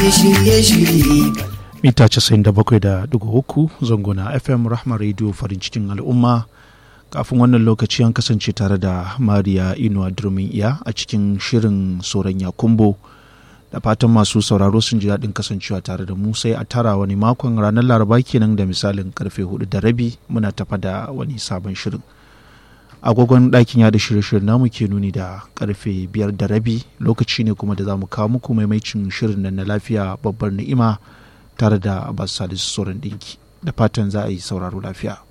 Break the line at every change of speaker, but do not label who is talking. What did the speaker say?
shirye-shirye
mita 97.3 zangona fm rahma radio farin cikin al'umma kafin wannan lokaci an kasance tare da mariya inuwa durmin iya a cikin shirin soron yakumbo da fatan masu sauraro sun ji daɗin kasancewa tare da mu sai a tara wani makon ranar laraba kenan da misalin karfe hudu da rabi muna tafa da wani sabon shirin agogon ɗakin yada shirye-shiryen namu ke nuni da karfe biyar da rabi lokaci ne kuma da za mu kawo muku maimaicin shirin nan na lafiya babbar ni'ima tare da abbas salisu sauran ɗinki da fatan za a yi sauraro lafiya